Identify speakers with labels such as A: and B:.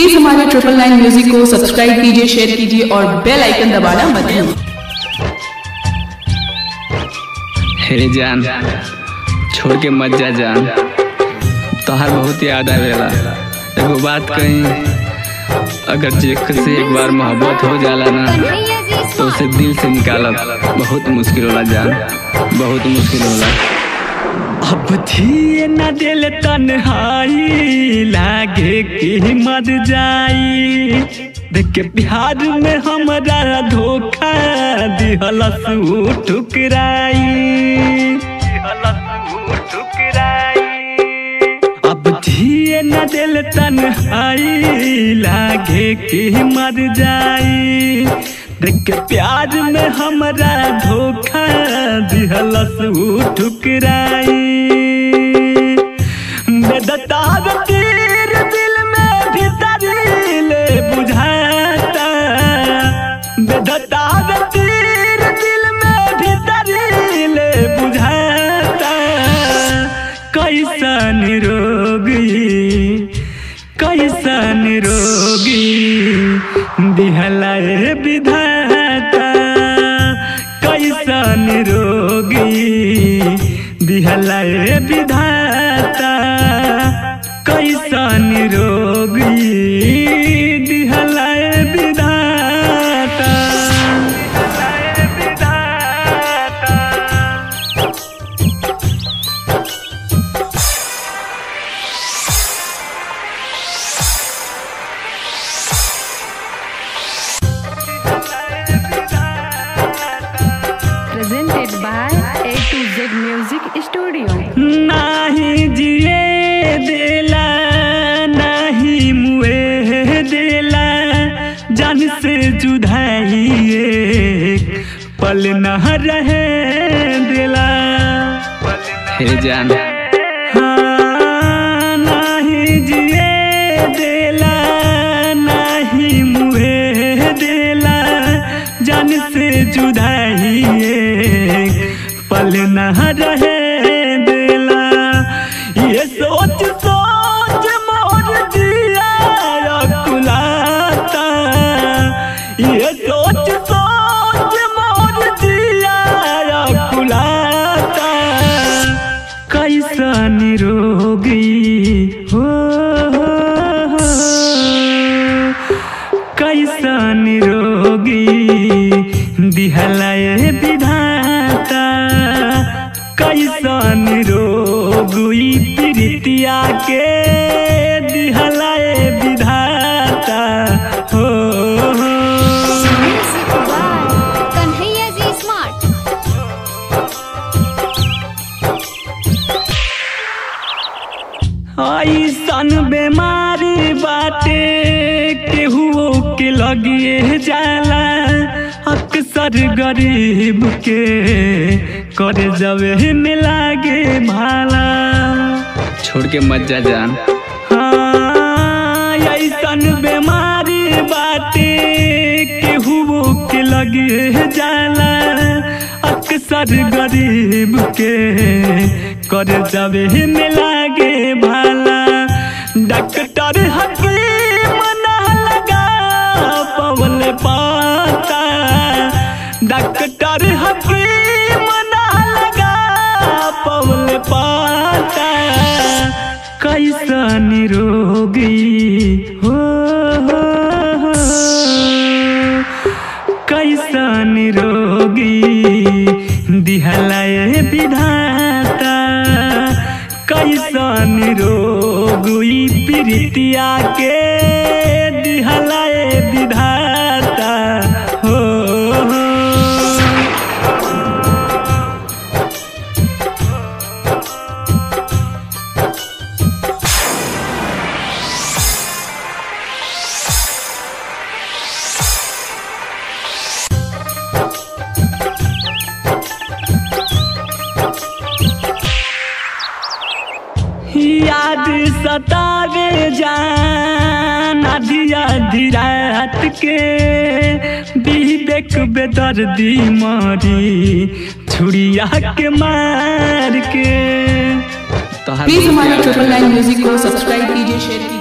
A: Please हमारे triple nine music को subscribe कीजिए शेयर कीजिए और बेल आइकन दबाना मत भूलिए
B: हे जान छोड़ के मत जा जान तोहार बहुत याद आवेला एगो बात कही अगर जेक से एक बार मोहब्बत हो जाला ना तो उसे दिल से निकालब बहुत मुश्किल होला जान बहुत मुश्किल होला अब जिए न दिल तन्हाई लागे कि मर जाई देख के बिहार में हमरा धोखा दिहलस उ ठुकराई दिहलस उ ठुकराई अब जिए न दिल तन्हाई लागे कि मर जाई देख के प्यार में हमरा धोखा दिहलस उ ठुकराई बेदतार तीर दिल में भीतर ले बुझाता बेदतार तीर दिल में भीतर ले बुझाता कैसन रोगी कैसन रोगी दिहलाए विधाता कैसन रोगी दिहलाए विधाता कैसन रोगी दिहलाए विधाता दिहलाए विधाता
C: presented by A to Z Music Studio.
B: नाही जिए देला नाही मुए देला जान से जुदाइए पल न रहे देला हे जान हाँ, नाही जिए देला नाही मुए देला जान से जुदाइए पल न रहे देला ये सोच सोच मोर जिया कुलाता ये सोच सोच मोर जिया कुलाता कैसन रोगी हो हो, हो। कैसन रोगी दिहलाए विधाता कैसन रोगी प्रीतिया के दिहलाए विधाता हो हो।
D: Music by Kanhaiya G Smart.
B: ऐसन बेमारी बाटे केहू के लगिए जाला अक्सर गरीब के करे जबे में लागे भाला छोड़ के मत जा जान हाँ ऐसन बेमारी बाटे केहू के लगिए जाला अक्सर गरीब के कर जबे में लागे भाला डॉक्टर हकीम ना लगा पवन पाता डॉक्टर हकीम ना लगा पवन पाता कैसन रोगी हो हो, हो। कैसन रोगी दिहलाए विधाता कैसन रोगी प्रीतिया के दिहलाए विधाता हो हो। याद सतावे जान आधी आधी रात के विवेक बेदर्दी मारी छुड़िया के मार के
A: प्लीज हमारे ट्रिपल नाइन म्यूजिक को सब्सक्राइब कीजिए शेयर कीजिए